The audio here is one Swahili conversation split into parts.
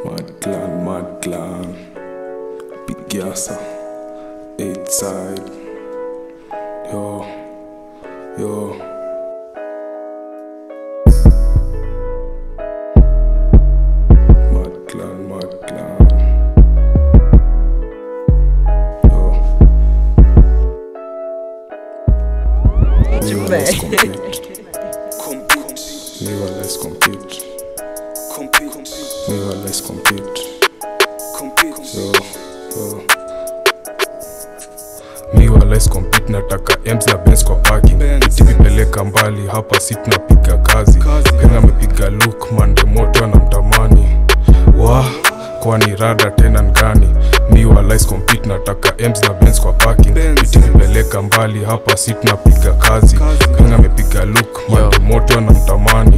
Mad clan, mad clan. Big Yasa. Eight side. Yo. Yo. Mad clan, mad clan. Yo. Me wa let's compete. Me wa let's compete. Me wa let's compete. Yo, yo. Mi wa let's compete nataka M's na Benz kwa parking itivipeleka mbali hapa si tunapiga kazi penga amepiga look mande moto anamtamani wa kwani rada tena ngani mi wa let's compete nataka M's na Benz kwa parking itivipeleka mbali hapa si tunapiga kazi penga amepiga look mande moto anamtamani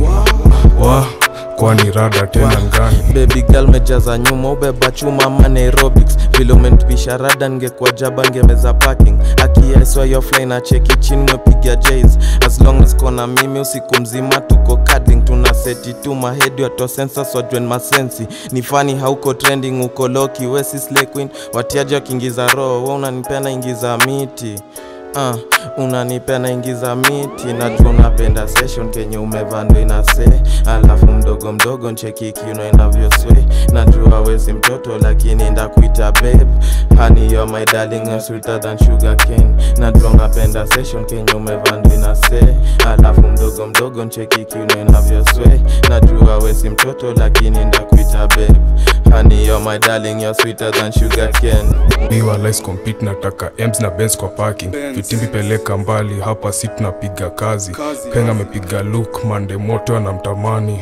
wa kwani rada tena ngani baby girl mejaza nyuma ubeba chuma man aerobics vile umentupisha rada ngekuwa jaba ngemeza parking akiaiswa yo fly na cheki chini mwepiga jays as long as kona mimi usiku mzima tuko cuddling tuna seti tu mahedi wato sensors wajuen masensi ni fani hauko trending uko loki wesi slay queen watiaji wakiingiza roho we unanipenda ingiza miti Uh, unanipea naingiza miti najua unapenda session kenye umevando inase alafu mdogo mdogo ncheki kiuno inavyoswe najua wezi mtoto lakini ndakuita babe honey you're my darling you're sweeter than sugar cane najua unapenda session kenye umevando inase alafu mdogo mdogo ncheki kiuno inavyoswe najua wezi mtoto lakini ndakuita babe honey you're my darling you're sweeter than sugar cane Miwa let's compete nataka M's na Benz kwa parking vitimbi peleka mbali hapa si tunapiga kazi penga amepiga look mande moto anamtamani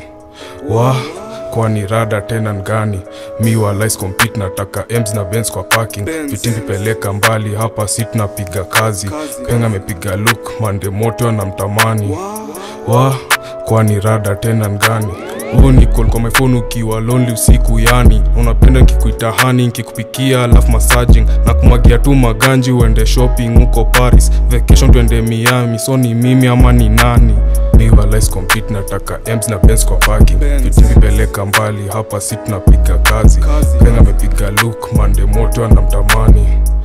wa kwani rada tena ngani miwa let's compete nataka M's na Benz kwa parking vitimbi peleka mbali hapa si tunapiga kazi penga amepiga look mande moto anamtamani wa kwani rada tena ngani huu ni call kwa my phone ukiwa lonely usiku yani unapenda nkikuita hani nkikupikia alafu massaging na kumwagia tu maganji uende shopping huko paris vacation tuende miami so ni mimi ama ni nani miwa let's compete nataka M's na Benz kwa parking vitimipeleka mbali hapa si tunapiga kazi penga amepiga look mande moto anamtamani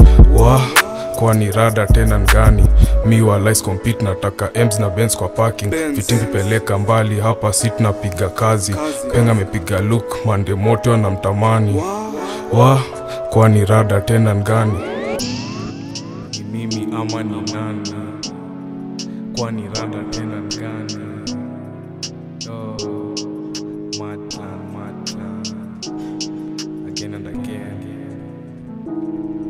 wa kwani rada tena ngani miwa let's compete nataka M's na Benz kwa parking vitimbi peleka mbali hapa si tunapiga kazi penga amepiga look mande moto anamtamani wa kwani rada tena ngani ni mimi ama ni nani kwani rada tena ngani oh, mad plan, mad plan. Again and again.